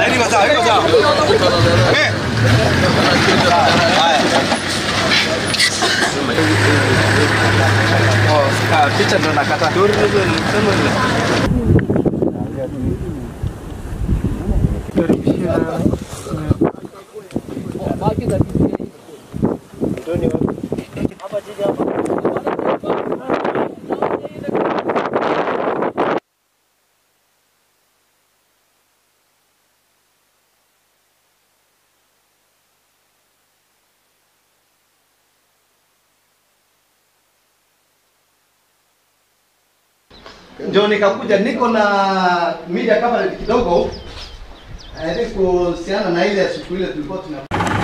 Laini iko sawa, iko sawa. Eh. Haya. Oh, ah, picha ndo nakata. ndio nikakuja niko na media coverage kidogo eh, ili kuhusiana na ile siku ile tulikuwa tuna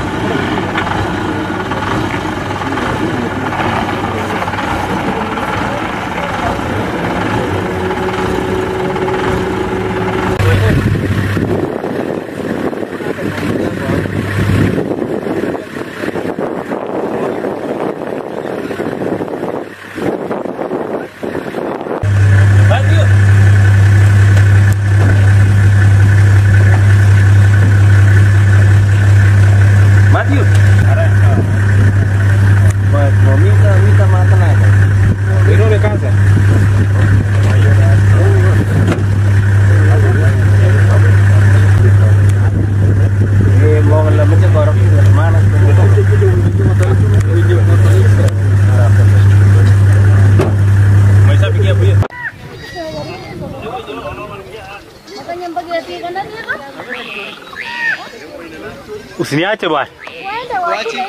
Makanya bagati ka na niya ka? Usiniache bwana. Wenda wachi.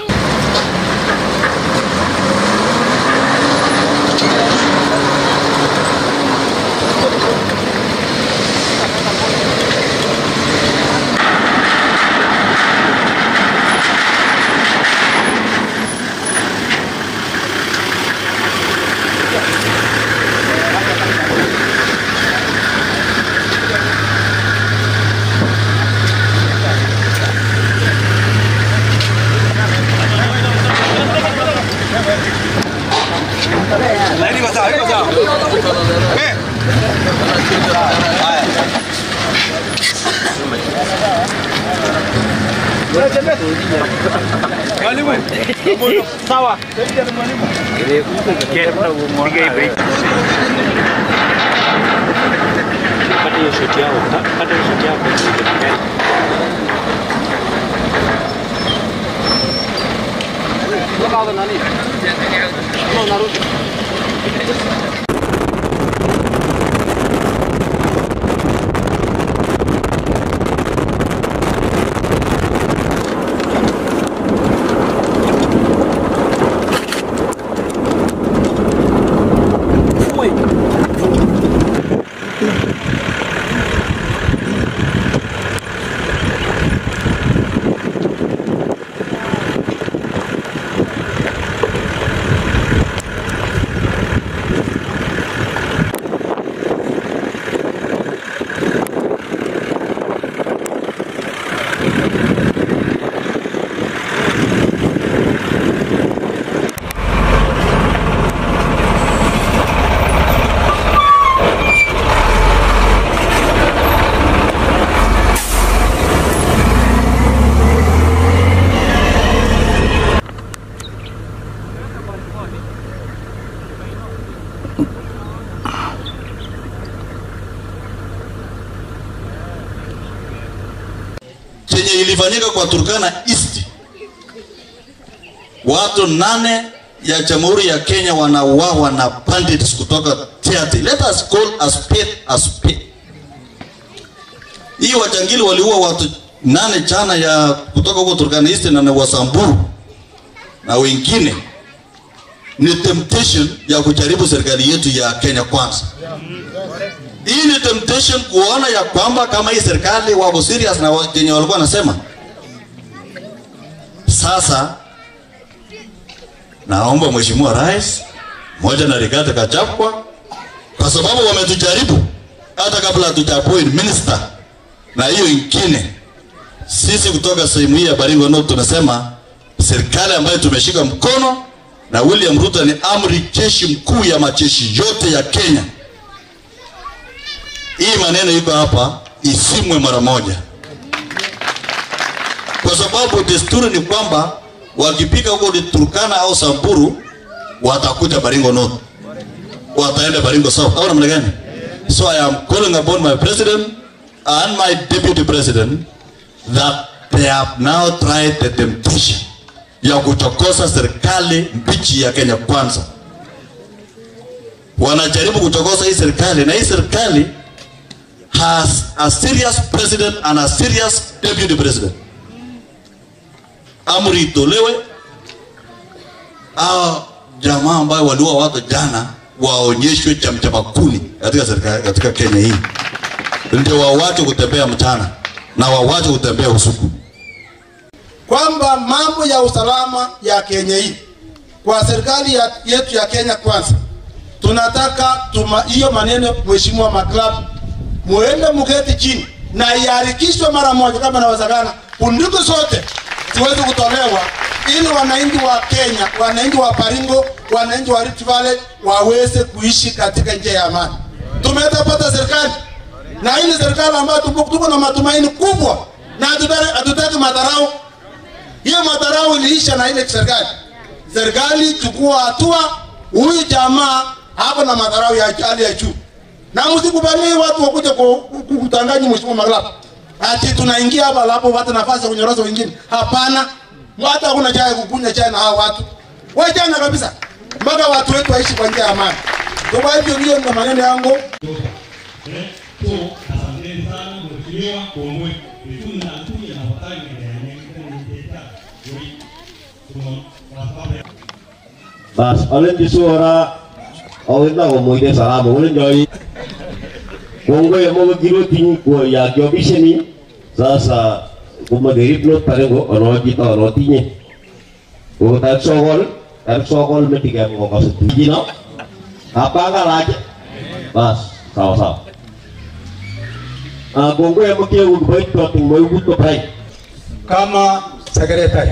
Laini iko sawa, iko sawa. Eh. Haya. Mwalimu. Sawa. Piga break. Kata hiyo shot yao. Kata hiyo shot yao. chenye ilifanyika kwa Turkana East, watu nane ya Jamhuri ya Kenya wanauawa na bandits kutoka theater. Let us call a spade a spade. Hii wajangili waliua watu nane jana ya kutoka huko Turkana East na Wasamburu na wengine. Ni temptation ya kujaribu serikali yetu ya Kenya kwanza. Hii ni temptation kuona ya kwamba kama hii serikali wako serious na wenye walikuwa wanasema. Sasa naomba Mheshimiwa Rais moja na Rigathi Gachagua kwa sababu wametujaribu hata kabla hatujaappoint minister na hiyo ingine. Sisi kutoka sehemu hii ya Baringo North tunasema serikali ambayo tumeshika mkono na William Ruto ni amri jeshi mkuu ya majeshi yote ya Kenya. Hii maneno iko hapa isimwe mara moja. kwa sababu desturi ni kwamba wakipika huko ni Turkana au Samburu watakuja Baringo North, wataenda Baringo South au namna gani? So I am calling upon my president and my deputy president that they have now tried the temptation ya kuchokoza serikali mbichi ya Kenya Kwanza. Wanajaribu kuchokoza hii serikali na hii serikali has a serious president and a serious deputy president. Amri itolewe hao jamaa ambayo waliua watu jana waonyeshwe chamchama kuni katika serikali katika Kenya hii, ndio wawache kutembea mchana na wawache kutembea usiku. kwamba mambo ya usalama ya Kenya hii kwa serikali ya, yetu ya Kenya Kwanza, tunataka tuma hiyo maneno, mheshimiwa maklabu, muende muketi chini na iharikishwe mara moja kama inawezekana, bunduki zote ziweze kutolewa ili wananchi wa Kenya, wananchi wa Baringo, wananchi wa Rift Valley waweze kuishi katika njia ya amani. Tumetapata serikali na hii ni serikali ambayo tuko tuko na matumaini kubwa na hatutaki hatutaki madharau hiyo madharau iliisha na ile serikali. Serikali chukua hatua, huyu jamaa hapo na madharau ya hali ya juu, na msikubali watu wakuja ku- ku- kutanganya mheshimiwa Maglapa ati tunaingia hapa alapo watu nafasi ya kunyoroza wengine. Hapana, hata hakuna chai kukunywa chai na hao watu wachana kabisa, mpaka watu wetu waishi kwa njia ya amani. Kwa hivyo hiyo ndio maneno yangu. So, asanteni sana mheshimiwa Kongwe. Vizuri na nzuri na wakati ndio Bas, olen di suara Olen na ngomoide salamu, olen joi Kongwe ya mga giro ting ko ya kyo biseni Sasa kuma derip not parengo ono kita ono tinye Ko tak sokol, tak sokol metiga mo kasut Jino Apa ka lagi? Bas, sawa sawa Ah, Kongwe ya mga kyo baik to ting mo yugut ko pray kama sekretari.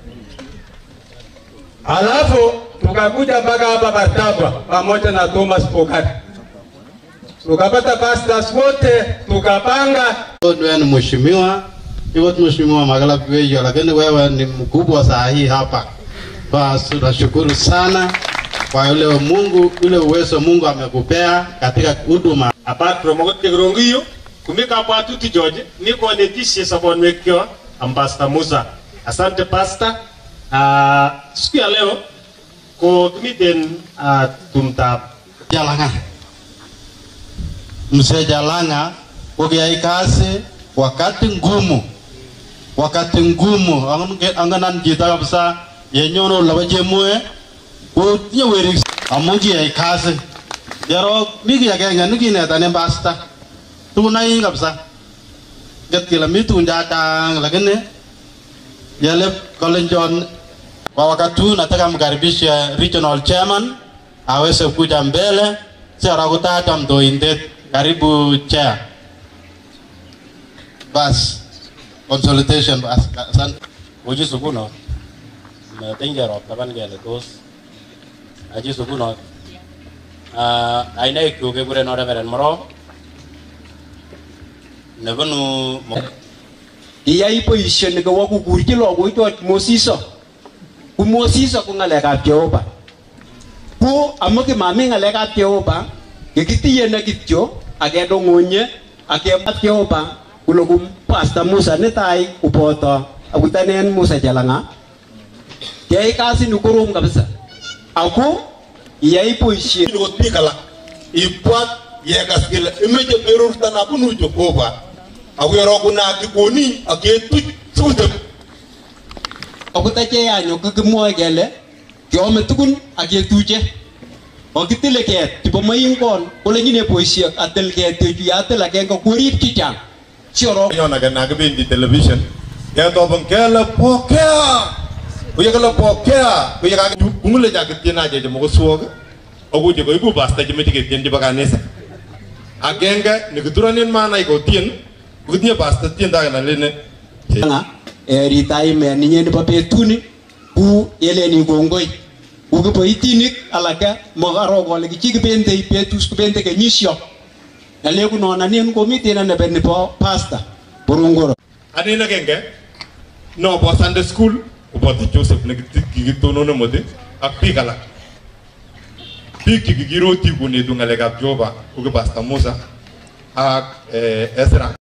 Alafu tukakuja mpaka hapa Bartabwa pamoja na Thomas Pokari, tukapata pastors wote tukapanga Wewe ni mheshimiwa, hivyo tu mheshimiwa Magala Kiwejo, lakini wewe ni mkubwa saa hii hapa. Basi tunashukuru sana kwa yule Mungu, ule uwezo Mungu amekupea katika huduma. apart from okot kekirongiyo kumi kabwatutik choche mi konetishe sobonwekyok ambasta Musa. Asante pasta. Uh, siku ya leo ko kimiten uh, tumtab Jalanga. Mzee Jalanga ukiyai kazi wakati ngumu, wakati ngumu Angen- angenan chito kabisa yenyone olebo chemoe kotinye werik amu kiyai kazi yarok mi kiy agenge nekinetanin pasta tukunoik kabisa nget kele mi tukun chachang lakini yale kolenjon kwa wakati huu nataka mkaribishe regional chairman aweze kuja mbele sara kutacha mtoindet karibu chair bas consultation bas asante uji sukunot metiny kerop taban kele tos achi sukunot uh, aineikyuk kekureno Reverend Morop nebunu Mo- iyai boisioni kowo kukurchi lagochoch mosiso ku mosiso ko ng'alekab jehova ku amu kimami ng'alekab jehova kikitiyene kityo akedong'onye akebat jehova kule ku pasta musa netai koboto akutanen musa chelang'a keyai kasini korom kabisa ako iyai boisiet kot biik alak ibwat yekas kele imeche berurto nabunu Jehova ako yorokunaki konin ak ketuch sikutep akot acheyanyo kakimwoe kele keome tugun ak ketuche okitile ket chebo moingon kole nyine boisiek atil ketechu yatil agenge korib chichang siorok nyon age nakibendi television ketobon kele pokea kuyekele pokea kuyekakungule chakitien ache chemo koswok ako che koibu pasta chemeche ketien chebo kanisa agenge nikituronin manai kotien kokitinye pasta tiendo age nalene nga ritaimen ninye nebo betuni ku eleni kongoi ku kiboitinik alake makaro kole kichi kibendei betus kibende kenyisio naleku nonanen komiten nebo nebo pasta burungoro anen agenge no bo Sunday school koboto Joseph nekikitonone mote ak biik alak biik chekikiroti konetu ng'alekab Jehova ko ki Pastor Musa ak eh, Ezra